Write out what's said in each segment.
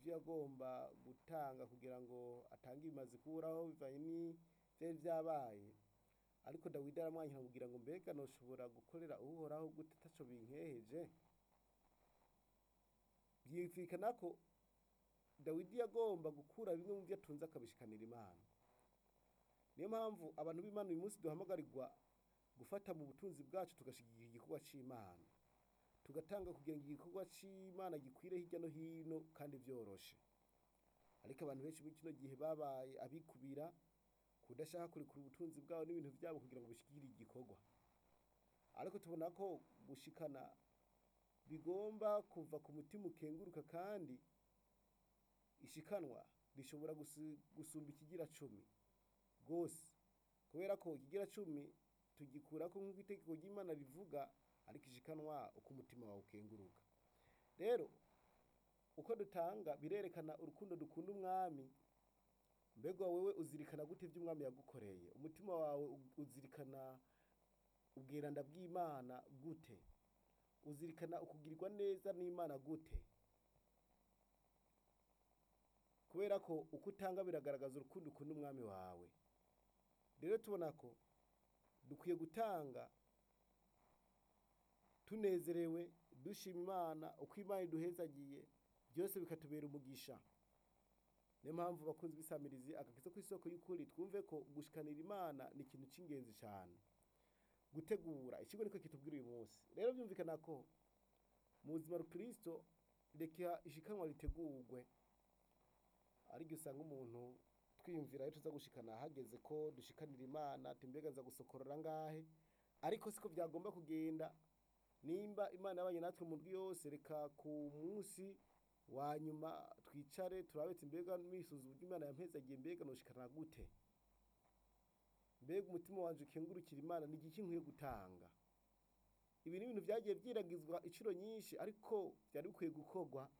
icyo yagomba gutanga kugira ngo atange ibimaze kuburaho bivanye n'ivyari vyabaye ariko dawidi aramwanyura kugira ngo mbega noshobora gukorera uhoraho gute ataco binkeheje vyumvikana ko dawidi yagomba gukura bimwe mu vyo atunze akabishikanira imana niyo mpamvu abantu b'imana uyu munsi duhamagarirwa gufata mu butunzi bwacu tugashigikira igikorwa c'imana tugatanga kugira ngo igikorwa c'imana gikwire hirya no hino kandi vyoroshe ariko abantu benshi muri kino gihe babaye abikubira kudashaka kurekura ubutunzi bwabo n'ibintu vyabo kugira ngo bishikire igikorwa ariko tubona ko gushikana bigomba kuva ku mutima ukenguruka kandi ishikanwa rishobora gusu- gusumba ikigira cumi rwose kubera ko ikigira cumi tugikurako nk'uko itegeko ry'imana rivuga ariko ishikanwa uko umutima wawe ukenguruka rero uko dutanga birerekana urukundo dukunda umwami mbega wewe uzirikana gute ivyo umwami yagukoreye umutima wawe u- uzirikana ubwiranda bw'imana gute uzirikana ukugirirwa neza n'imana gute kubera ko uko utanga biragaragaza urukundo ukunda umwami wawe rero tubona ko dukwiye gutanga tunezerewe dushima imana uko imana iduhezagiye byose bikatubera umugisha niyo mpamvu bakunzi b'isamirizi agakiza ku isoko y'ukuri twumve ko gushikanira imana ni ikintu cy'ingenzi cyane gutegura ikigo niko kitubwira uyu munsi rero byumvikana ko mu buzima rukristo reka ishikanwa ritegurwe ariko usanga umuntu twiyumvira aho tuza gushikana hageze ko dushikanira imana timbega nza gusokorora ngahe ariko siko byagomba kugenda nimba imana yabanye natwe mu ndwi yose reka ku munsi wa nyuma twicare turabetse mbega misuza uburyo imana yampezagiye mbega noshikana gute mbega umutima wanje ukengurukira imana ni igiki nkwiye gutanga ibi ni ibintu vyagiye vyiragizwa incuro nyinshi ariko vyari bikwiye gukorwa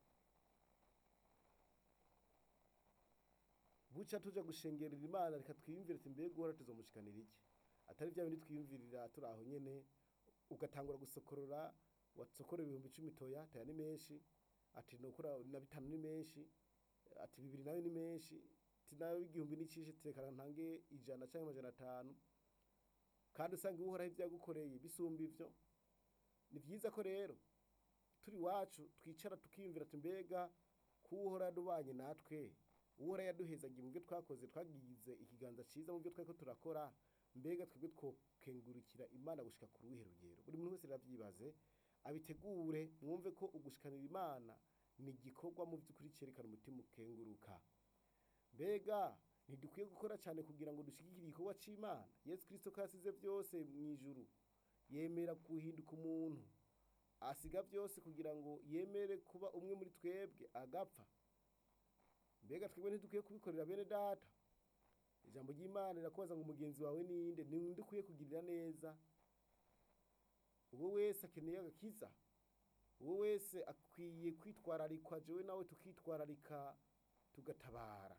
buca tuja gushengerera imana reka twiyumvire ati mbega uhora tuzomushikanira iki atari vya bindi twiyumvirira turi aho nyene ugatangura gusokorora wasokorera ibihumbi icumi toya toya ni menshi ati nokora na bitanu ni menshi ati bibiri nayo ni menshi ati nayo igihumbi n'icishe tekana ntange ijana canke amajana atanu kandi usanga uhoraho ivyo yagukoreye bisumba ivyo ni vyiza ko rero turi iwacu twicara tukiyumvira ati mbega kuwuhora yadubanye natwe uwuhora yaduhezagiye mu byo twakoze twagize ikiganza ciza mu byo twariko turakora mbega twebwe twokengurukira imana gushika ku ruhe rugero buri muntu wese ravyibaze abitegure mwumve ko ugushikanira imana ni igikorwa mu vy'ukuri cerekana umutima ukenguruka mbega ntidukwiye gukora cyane kugira ngo dushigikire igikorwa c'imana yesu kristo ko yasize vyose mw'ijuru yemera guhinduka umuntu asiga vyose kugira ngo yemere kuba umwe muri twebwe agapfa mbega twebwe ntidukwiye kubikorera bene data ijambo ry'imana rirakubaza ngo umugenzi wawe ninde ni undi ukwiye kugirira neza uwo wese akeneye agakiza uwo wese akwiye kwitwararikwa jewe nawe tukitwararika tugatabara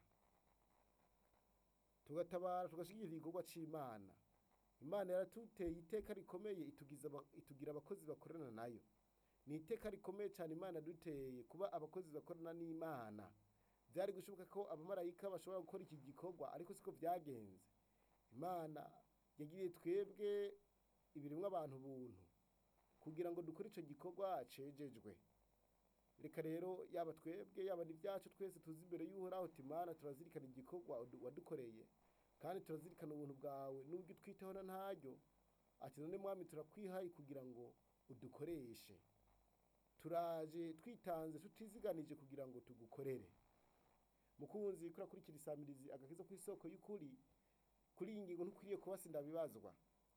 tugatabara tugashigikira igikorwa c'imana imana yaratuteye iteka rikomeye itugiza aba- itugira abakozi bakorana nayo ni iteka rikomeye cyane imana yaduteye kuba abakozi bakorana n'imana byari gushoboka ko abamarayika bashobora gukora iki gikorwa ariko siko byagenze imana yagiriye twebwe ibiremwa abantu buntu kugira ngo dukore icyo gikorwa cejejwe reka rero yaba twebwe yaba n'ibyacu twese tuzi imbere y'uhoraho timana turazirikana igikorwa wadu- wadukoreye kandi turazirikana ubuntu bwawe n'ubwo twiteho na ntaryo ati none mwami turakwihaye kugira ngo udukoreshe turaje twitanze tutiziganije kugira ngo tugukorere mukunzi kuri akurikira isamirizi agakiza ku isoko y'ukuri kuri iyi ngingo ntukwiriye kuba sindabibazwa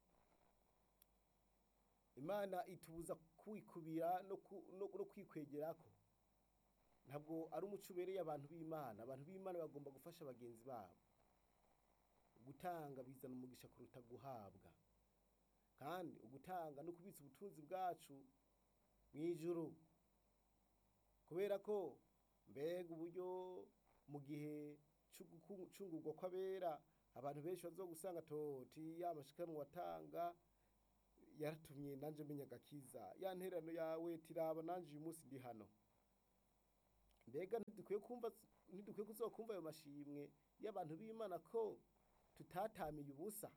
imana itubuza kwikubira no, ku, no, no kwikwegerako ntabwo ari umuco ubereye abantu b'imana abantu b'imana bagomba gufasha bagenzi babo gutanga bizana umugisha kuruta guhabwa kandi ugutanga no kubitsa ubutunzi bwacu mu ijuru kubera ko mbega uburyo mu gihe c'ugucungurwa kw'abera abantu benshi bazo gusanga toti ya mashikanwa watanga yaratumye nanje menya agakiza ya nterano yawe tiraba nanje uyu munsi ndi hano mbega ntidukwiye kumva ntidukwiye kuzokumva ayo mashimwe y'abantu b'imana ko tutatamiye ubusa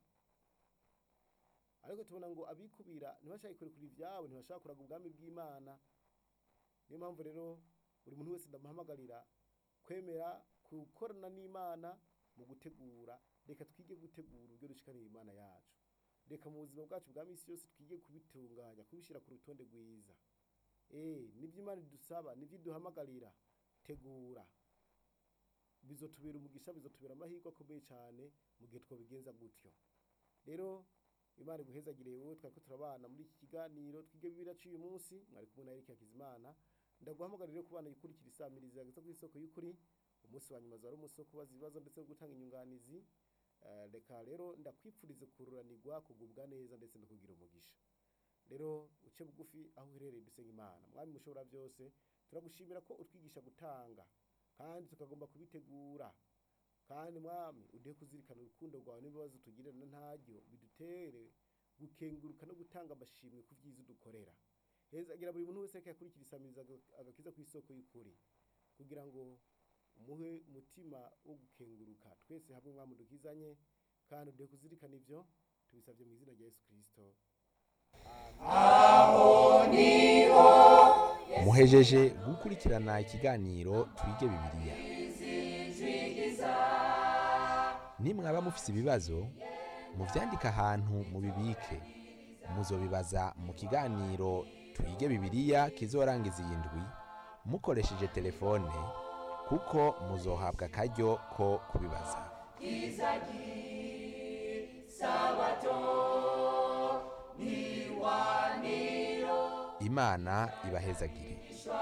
ariko tubona ngo abikubira ntibashaka kurekura ivyabo ntibashaka kuraga ubwami bw'imana niyo mpamvu rero buri muntu wese ndamuhamagarira kwemera gukorana n'imana mu gutegura reka twige gutegura uburyo dushikanira imana yacu reka mu buzima bwacu bwa misi yose twige kubitunganya kubishyira ku rutonde rwiza eh nibyo imana idusaba nibyo iduhamagarira tegura bizotubera umugisha bizotubera amahirwe akomeye cyane mu gihe twobigenza gutyo rero imana iguhezagire wowe twariko turabana muri iki kiganiro twige bibiliya cy'uyu munsi mwari kumwe na Eric Hakizimana ndaguhamagarira rero kubana yikurikira isamiriza yageze ku isoko y'ukuri umunsi wa nyuma zari umunsi wo kubaza ibibazo ndetse no gutanga inyunganizi Eh, reka rero ndakwipfurize kururanirwa kugubwa neza ndetse no kugira umugisha rero uce bugufi aho uherereye dusenga imana mwami mushobora byose turagushimira ko utwigisha gutanga kandi tukagomba kubitegura kandi mwami uduhe kuzirikana urukundo rwawe n'ibibazo tugirira na ntaryo bidutere gukenguruka no gutanga amashimwe ku byiza udukorera hezagira buri muntu wese ariko yakurikira isamiriza aga- agakiza ku isoko y'ukuri kugira ngo umuhe umutima wo gukenguruka twese hamwe mwami dukizanye kandi uduhe kuzirikana ibyo tubisabye mu izina rya yesu kirisito muhejeje gukurikirana ikiganiro twige bibiliya nimwaba mufise ibibazo muvyandike ahantu mubibike muzobibaza mu kiganiro twige bibiliya kizorangiza iyi ndwi mukoresheje telefone kuko muzohabwa akaryo ko kubibaza imana ibahezagire